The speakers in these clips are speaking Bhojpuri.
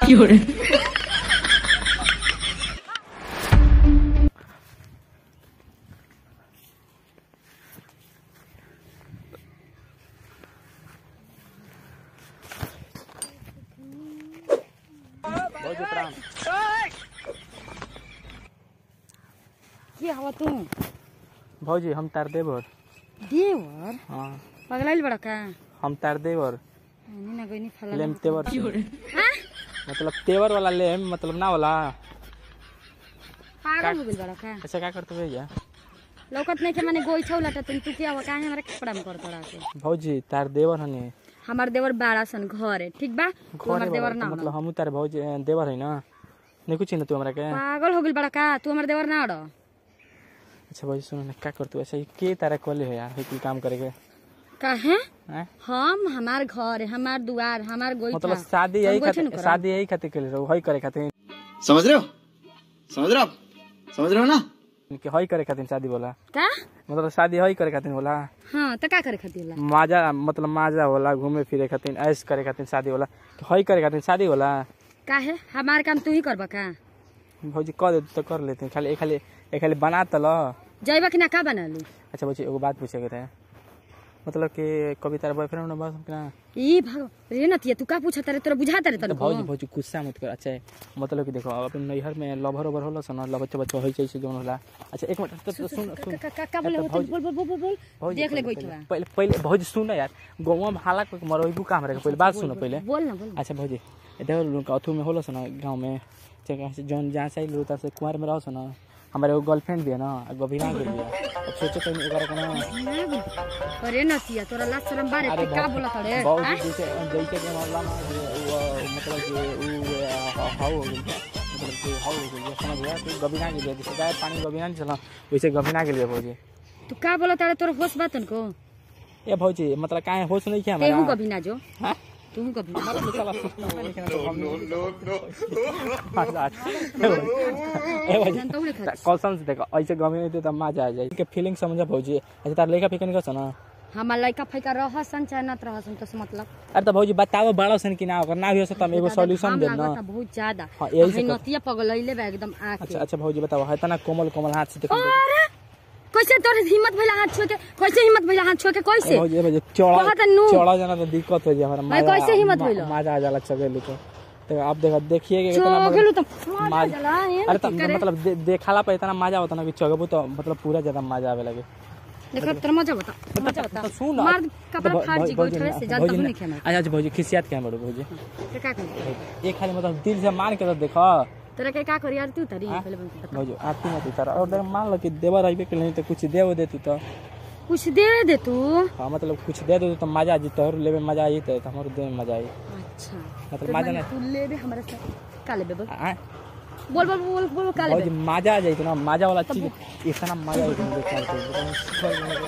भौजी प्रणाम के हवा तू भौजी हम तार देवर देवर हाँ पगलाइल बड़ा का हम तार देवर नहीं ना गई फला लेम तेवर से। हाँ? मतलब तेवर वाला लेम मतलब ना वाला पागल हो गइल बड़ा का ऐसा क्या करते भैया लौकत नहीं के माने गोई छौ लटा तुम तू क्या काहे हमरा कपड़ा में कर तोड़ा के भौजी तार देवर हने हमार देवर बाड़ा सन घर है ठीक बा तू हमार देवर ना मतलब हम तार भौजी अ, देवर है ना नहीं कुछ ना तू हमरा के पागल हो गइल बड़ा का तू हमार देवर ना अड़ अच्छा भौजी सुन ना क्या करतू ऐसा के तारा कॉले है यार कोई काम करे के काहे हैं? हम हमार घर है हमार दुआर हमार गोई मतलब शादी यही हम गोइठा खातिर न करब। शादी यही खातिर के रहो हई करे खातिर समझ रहे हो समझ रहे हो आप समझ रहे हो ना कि हई करे खातिर शादी बोला का मतलब शादी हई करे खातिर होला हाँ तो का करे खातिर ला माजा मतलब माजा होला घूमे फिरे खातिर ऐश करे खातिर शादी होला कि हई करे खातिर शादी होला काहे हमार काम तू ही करबा का भौजी कह दे तो कर लेते हैं खाली ए खाली ए खाली बना त ल जइबा कि ना का बनालू अच्छा भौजी एगो बात पूछे के रहे मतलब कि कभी तारा बॉयफ्रेंड ना बस कि ना ई भग रे नतिया तू का पूछत रे तोरा बुझाता रे तो तन भौजी भौजी गुस्सा मत कर अच्छा मतलब कि देखो अपन नैहर में लवर ओवर होला सन लव बच्चा बच्चा होई छै जोन होला अच्छा एक मिनट तो, तो सुन सुन का का का बोले तो बोल भौजी- बोल बोल बोल बोल भौजी देख ले पहले- गोइठवा पहले पहले भौजी सुन ना यार गौवा में हाला कोई मरोइबू काम रे पहले बात सुनो पहले बोल ना बोल अच्छा भौजी देखो लोग अथु में होला सन गांव में जगह से जोन जहाँ से लोग से कुंवर में रहो सन हमारे एगो गर्लफ्रेंड भी है ना गभीरा भी है अब सोचो तो एकरा के ना ना अरे नतिया तोरा लाज शरम बारे अरे तू का बोलत रे बहुत हाँ? जैसे जैसे के मामला में जे वो मतलब कि वो हाउ हो गया मतलब कि हाउ हो गया समझ गया तो गबीना के लिए जैसे गाय पानी गबीना नहीं चला वैसे गबीना के लिए भौजी तू का बोलत रे तोरा होश बातन को ए भौजी मतलब काहे होश नहीं किया तेहू हमारा कभी ना जो हाँ? तू कभी ना मतलब साला सुस्त नहीं लिखना तो हम ए भौजी जानता हूँ लिखा कसम से देखो ऐसे गमी नहीं तो मजा आ जाए के फीलिंग समझ भौजी अच्छा तार लेखा फिकर नहीं ना हमार लड़का फैका रहसन चाहे नत रहसन तो से मतलब अरे तो भौजी बताओ बड़ा सन कि ना अगर ना भी हो सकता हम एगो सॉल्यूशन हम दे ना लागता बहुत ज्यादा हाँ, यही से अभी कर- नतिया पगलैले बा एकदम आके अच्छा अच्छा भौजी बताओ है तना कोमल कोमल हाथ से देखो अरे कैसे तोर हिम्मत भइला हाथ छुए के कैसे हिम्मत भइला हाथ छुए के कैसे भौजी ए भौजी चौड़ा कहत नु। चौड़ा जाना तो दिक्कत हो जाए हमारा भाई, मजा कैसे हिम्मत मा- भइलो? मजा आ जाला चगेलू तो तो आप देखो देखिए कि कितना चोगलू तो मजा- मजा जला ये अरे तो ना करे मतलब दे- देखाला पे इतना मजा होता ना कि चगबू तो मतलब पूरा ज्यादा मजा आवे लगे देखो तेरा मजा बता मजा बता तो सुन ना। मार तो कपड़ा भौ- फाड़ भौ- जी भौजी गोइठवे ना- से जानता भौजी हूं ना- नहीं खेमा अच्छा अच्छा भौजी खिसियात क्या बड़ो भौजी तो का कर एक खाली मतलब दिल से मान के तो देखो तेरा के का कर यार तू तरी पहले बता भौजी आती मत उतर और देख मान लो कि देवर आइबे के नहीं तो कुछ दे वो देती तो कुछ दे दे तू हाँ मतलब कुछ दे दो तो मजा आ जी तोहर लेवे में मजा आई तो हमारे दे में मजा आई अच्छा मतलब तो मजा मैंने ना तू ले बे हमारे साथ का ले बे बोल आ- बोल बोल बोल बोल का ले भौजी बे मजा आ जाए ना मजा वाला चीज इतना मजा आई तुम देखो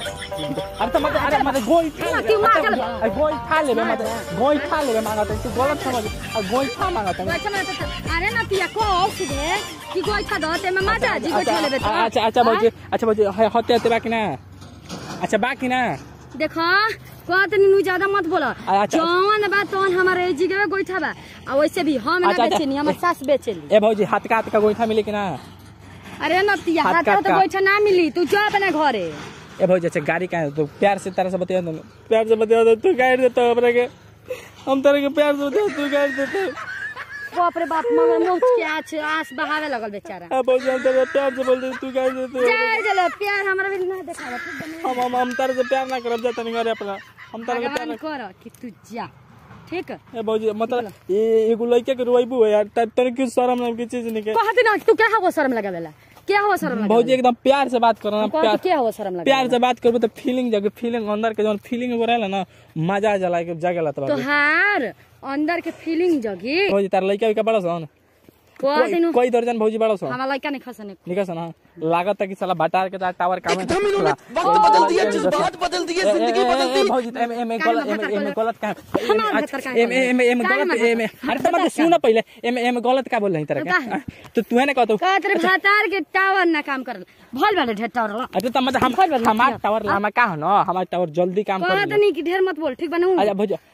अरे तो मतलब अरे मतलब गोई खा क्यों मजा ले अरे गोई खा लेबे मतलब गोई खा लेबे मांगा तो तू गलत समझ अरे गोई खा मांगा तो गोइठा में तो अरे ना तिया को सीधे कि गोइठा दो ते में मजा जी गोइठा ले बे तो अच्छा अच्छा भौजी अच्छा भौजी हते हते बाकी ना अच्छा बाकी ना देखो कहत नु ज्यादा मत बोल अच्छा। जौन बा तौन हमारे जी के गोइठा बा आ वैसे भी हम ना अच्छा, अच्छा। बेचनी हमर सास बेचेली ए भौजी हाथ का हाथ का गोईठा मिले कि ना अरे न तिया हाथ हाथ काट तो का। गोइठा ना मिली तू जा अपने घरे ए भौजी अच्छा गाड़ी का तो प्यार से तारा से बतिया दो प्यार से बतिया दो तू गाड़ी देता हमरा के हम तारे के प्यार से बतिया तू गाड़ी देता बाप रे बाप मगर मुंह के आछ आस बहावे लगल बेचारा ए भौजी हम तारे प्यार से बोल दे तू गाड़ी देता जा चलो प्यार हमरा भी ना देखावा ठीक बने हम हम हम तारे से प्यार ना करब जाता नहीं करे अपना हम तारे के प्यार भगवान ना- कर कि तू जा ठीक ए भौजी मतलब ए एगो लड़के के रोइबू है यार तारे तोरे की शर्म नाम की चीज नहीं के कहत ना तू क्या हो शर्म लगावेला क्या हो शर्म लगावेला भौजी एकदम प्यार से बात करो ना कहत प्यार क्या हो शर्म लगावेला प्यार से बात करबो तो फीलिंग जगे फीलिंग अंदर के जौन फीलिंग एगो रहेला ना मजा आ जाला के जगेला तो तोहार अंदर के फीलिंग जगी भौजी तार लड़का उइका बड़ा सन कहत नु कोई दर्जन भौजी बड़ा सन हमारा लड़का नहीं खसने निका सन लागत है कि साला बटार के साथ टावर काम एकदम इन्होंने वक्त बदल दिया जज्बात बदल दिए जिंदगी बदल दी भौजी तो एमे एमे काहे गलत एमे मत एमे कर- गलत का हमार भीतर काहे एमे एमे एमे काहे गलत मत एमे कर- अरे तो मत सुन पहले एमे एमे गलत का बोल रही तरह तो काहे? के तो तू है ना कहतो कहत रे भातार के टावर ना काम करल भल बाले ढेर टावर ला अच्छा तो मतलब हम खोल बदल हमार दिया। टावर लामा का हो ना हमार टावर जल्दी काम कर कहत नहीं कि ढेर मत बोल ठीक बनू अच्छा भौजी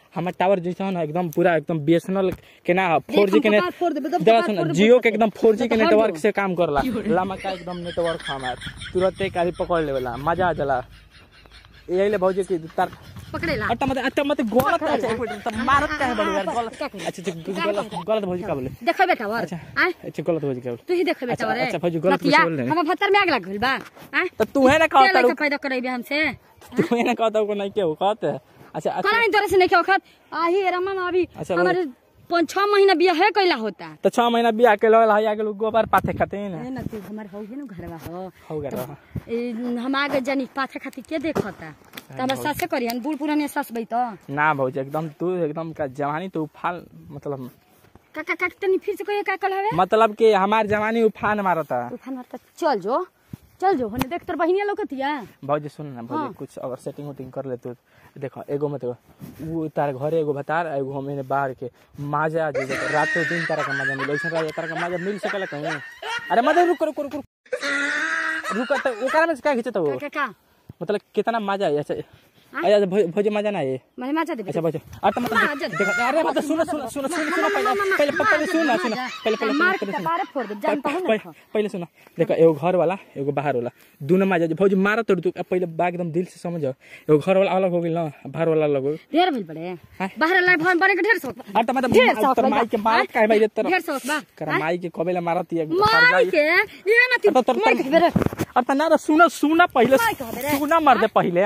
हमार टावर जैसा है ना एकदम पूरा एकदम बीएसएनएल के ना फोर जी के हम ने कपार फोड़ देबे, एकदम देखा कपार सुन फोड़ देबे, जियो के फोड़ एकदम फोर जी के तो हट नेटवर्क जाओ। से काम करला लामा का एकदम नेटवर्क हमार तुरंत काली पकड़ लेवेला मजा आ जाला यही ले भौजी की तार पकड़ेला अट्टा मत अट्टा मत गलत अच्छा एक मिनट तब मारत काहे बड़ी यार गलत अच्छा अच्छा, गलत गलत भौजी का बोले देखो बेटा वर अच्छा आय अच्छा गलत भौजी का बोले तू ही देखे बेटा अच्छा, वर अच्छा, भौजी, गलत कुछ बोल रहे हैं। हम भत्तर में आग लग गइल बा आय तो तू है ना के कहता लइका पैदा करैबे हमसे तू है ना कहता को नहीं के हो कहते अच्छा अच्छा करा तरह से नहीं क्या वक्त आही रमा अभी अच्छा, हमारे पाँच छह महीना बिया है कैला होता तो छह महीना बिया के लगल है आगे लोग गोबर पाथे खाते हैं ना ए न तू हमार हो ना घरवा हो हो गया रहा। ए, हम आगे जानी पाथा खाती के देखता त हमर सासे करी हन बूढ़ पुराने सास बई तो ना भौजी एकदम तू एकदम का जवानी तो उफान मतलब काका काका तनी फिर से कहिए का कल हवे मतलब कि हमार जवानी उफान मारता तूफान मारता चल जो चल जो हने देख तोर बहिनिया लौकतिया भौजी सुन ना भौजी हाँ। कुछ अगर सेटिंग उटिंग कर ले तो देखो एगो मत वो तार घरे एगो बतार एगो हमें बाहर के माजा जे देखो, रातों दिन तारा का मजा मिले ऐसा रात तारा का मजा मिल सकेला कहीं अरे मत रुक रुक रुक रुक रुक तो ओकरा में से का खींचता वो काका का मतलब कितना मजा है अच्छा अच्छा भौ- भौजी मजा ना है मैं मजा दे अच्छा बच्चा अब तो मतलब मजा दे। देखो अरे मतलब सुनो सुनो सुनो सुनो सुनो पहले पहले पहले सुनो सुनो पहले पहले मार पहले के सुनो बारे फोड़ दे जानता हूं ना पहले पहले सुनो देखो एगो घर वाला एगो बाहर वाला दोनों मजा भौजी मारा तोड़ तू पहले बा एकदम दिल से समझ एगो घर वाला अलग हो गेल ना बाहर वाला अलग हो गेल ढेर भइल बड़े हाँ। बाहर लाई भवन बने के ढेर शौक बा। अरे तो मतलब ढेर शौक तोर बा। माई के मार काहे भाई तोर ढेर शौक बा कर माई के कबेला मारत है मार के ये ना तू तो तोर मार के बेरे अब त ना सुनो सुनो पहले माई कह दे रे। सुना मर दे पहले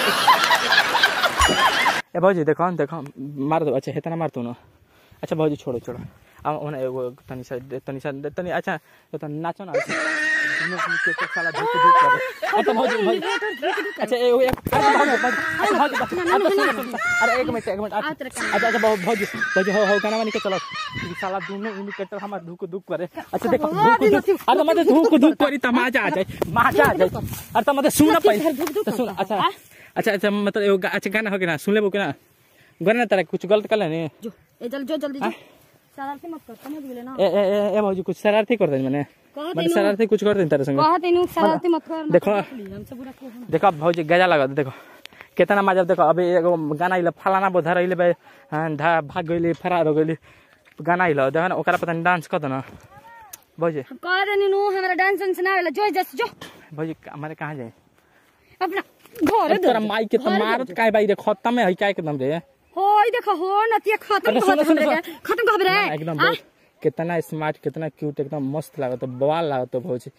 ए भौजी देखो देखो मार दो अच्छा हेतना मार तू ना अच्छा भौजी छोड़ो छोड़ो अब ओने एगो तनी सा तनी सा तनी अच्छा तो तनी नाचो ना दुनू के के साला धूप धूप कर अच्छा भौजी भौजी अच्छा एगो एक अरे भौजी भौजी भौजी अरे सुनो सुनो अरे एक मिनट एक मिनट अच्छा अच्छा अच्छा भौ- भौजी भौजी हो हो गाना वानी के चलो ई साला दोनों इंडिकेटर हमार धूक धूक करे अच्छा देखो धूक धूक अरे मत धूक धूक करी त मजा आ जाए मजा आ जाए अरे त मत सुन पहले तो सुन अच्छा अच्छा अच्छा मतलब एगो गा- अच्छा गाना हो गया ना सुन लेबो के ना गाना ना तारा कुछ गलत कर ले जो ए जल जो जल्दी जो शरारती मत कर समझ गेले ना ए ए ए ए भौजी कुछ शरारती कर दे मैंने कहत मैंने शरारती कुछ कर दे तेरे संग कहत इनु शरारती मत कर मत देखो। कर, हमसे बुरा क्यों है देखो भौजी गजा लगा देखो कितना मजा देखो अभी एगो गाना इला फलाना बोधर अइले बे हाँ, धा भाग गइली फरार हो गइली गाना इला देखो ना ओकरा पता नहीं डांस कर दो ना भौजी हम कह रहे नीनू हमरा डांस वांस ना आवेला जो जस जो भौजी हमारे कहाँ जाए अपना घर तोरा माई के तो मारत काहे बाई रे खत्म है क्या एकदम रे होय देखो हो नतिया खत्म अरे कहत सुनो, सुनो, हमरे के खत्म कहब रे ना, एकदम बहुत कितना स्मार्ट कितना क्यूट एकदम मस्त लागत बवाल लागत भौजी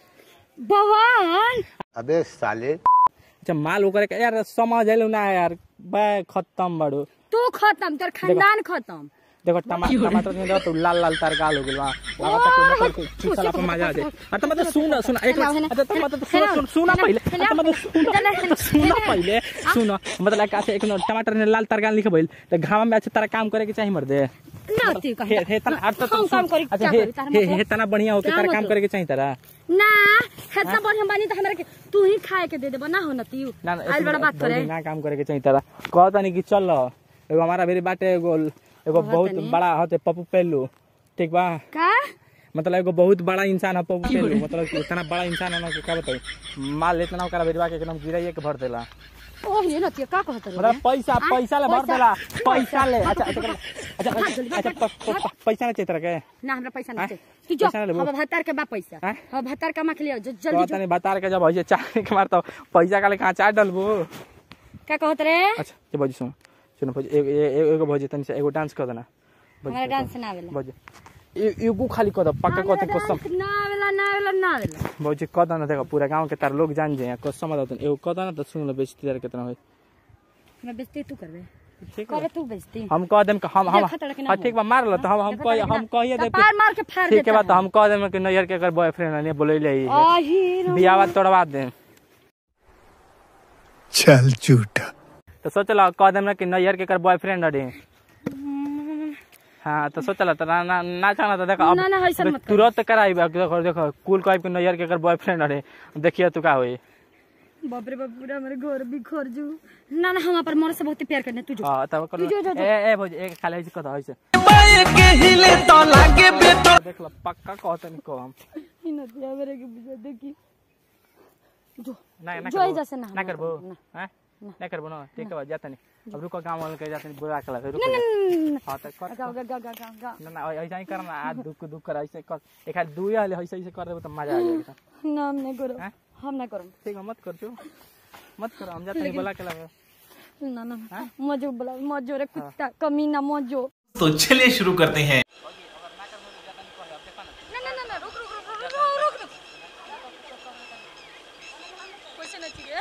बवाल अबे साले अच्छा माल ओकरे के यार समझ आइलो ना यार बा खत्म बड़ो तू खत्म तोर खानदान खत्म देखो टमा टमाटर नहीं तो लाल लाल तार गाल हो गेल वहाँ लागत है कि मतलब कि चूसला पे मजा आ जाए अरे तो मतलब सुन सुन एक मिनट अरे तो मतलब सुन सुन सुना पहले अरे तो मतलब सुन तो सुना पहले सुन मतलब का एक मिनट टमाटर ने लाल तार गाल लिखे भइल तो घामा में अच्छा तारा काम करे के चाहिए मर दे नती कह हे हे तना आज तो हम काम करी अच्छा क्या हे करी तार हे मतलब हे तना बढ़िया होके क्या तारा काम मतलब? करे के चाहिए तारा ना इतना बढ़िया बानी तो हमरा के तू ही खाए के दे देबा ना हो नती ना ना आज बड़ा बात बहुत करे ना काम करे के चाहिए तारा कहता नहीं कि चल एगो हमारा मेरी बाटे एगो एगो बहुत बड़ा होते पप्पू पेलू ठीक बा का मतलब एगो बहुत बड़ा इंसान है पप्पू पेलू मतलब कि इतना बड़ा इंसान है ना कि क्या बताई माल इतना ओकरा बेरवा के एकदम गिराइए के भर देला ओह ये नती का कहत रे मतलब पैसा पैसा ले भर देला पैसा ले अच्छा अच्छा अच्छा भाग जल्दी, अच्छा भाग, प- प- प- पैसा नहीं चाहिए तेरा के ना हमरा पैसा हाँ? नहीं चाहिए तू जो पैसा ना लेबो? हम भत्तार के बा पैसा हाँ? हम भत्तार कमा के लिए जल्दी कहता जो नहीं बता के जब भैया चाय के मारता पैसा का ले कहाँ चाय डलबो का कहत रे अच्छा ये भौजी सुनो सुनो भौजी एगो ए- एगो भौजी तनी से एगो डांस कर देना भौजी, हमरा डांस ना आवेला भौजी ए- एगो खाली कर दो पक्का हमरा कहते कसम डांस ना आवेला ना आवेला ना आवेला भौजी कह दो ना देखो पूरा गांव के तार लोग जान जाए कसम दो एगो कह दो ना तो सुन लो बेइज्जती यार कितना होई मैं बेइज्जती तू करबे ठीक करे है तू बेइज्जती हम कह देम कि हम हम देखा तड़के ना हाँ हो। ठीक बा मार लो तो हम हम देखा कह तड़के हम ना। कहिए दे कपार मार के फाड़ ठीक है बात देता हम कह देम कि नैयर के अगर बॉयफ्रेंड है बोले ले आही रो बियाह तोड़वा दे चल झूठा तो सोचला कह देम ना कि नैयर के अगर बॉयफ्रेंड है हाँ तो सोचला तो ना ना ना चाहना तो देखो अब ना, ना, ऐसा अबे मत कर। तुरंत कराई देखो देखो कुल कह के नैयर के अगर बॉयफ्रेंड है देखिए तू का होई बाप रे बाप पूरा मेरे घर भी घर जू ना ना हम पर मोर से बहुत प्यार करने तू जो हाँ तब कर जो, जो, जो। ए ए भौजी एक खाली ऐसे कथा ऐसे देख लो पक्का कहते नहीं को हम इन दिया मेरे के बुझा देखी जो ना ना जो करबो ऐजा से ना ना हम करबो ना। हैं नहीं करबो ना ठीक है जाता नहीं अब रुको गांव वाले के जाते नहीं बुरा कला रुको ना, ना, हां तो कर गा गा गा गा गा गा ना ना ऐसा ही करना आज दुख दुख कर ऐसे कर एक हाथ दुई वाले ऐसे ऐसे कर देबो तो मजा आ जाएगा ना हम नहीं करो हैं? हम नहीं करो ठीक है मत कर जो मत करो हम जाते नहीं बोला के लगे ना ना ना मजो बोला मजो रे कुत्ता कमीना मजो तो चलिए शुरू करते हैं ना ना ना ना रुक रुक रुक रुक रुक रुक रुक कैसे ना चाहिए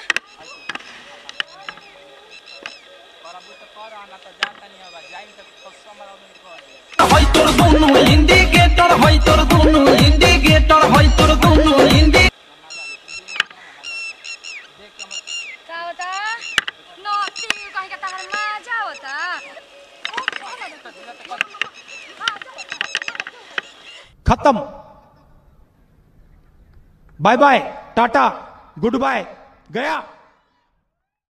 और अब तो कर आना तो जाता नहीं होगा जाएंगे तो कस्टमर और হয় তোর দুনু ইন্ডিকেটর হয় তোর দুনু ইন্ডিকেটর হয় তোর দুনু ইন্ডি का होता नौती कहीं का तहर मजा होता खत्म bye bye tata goodbye गया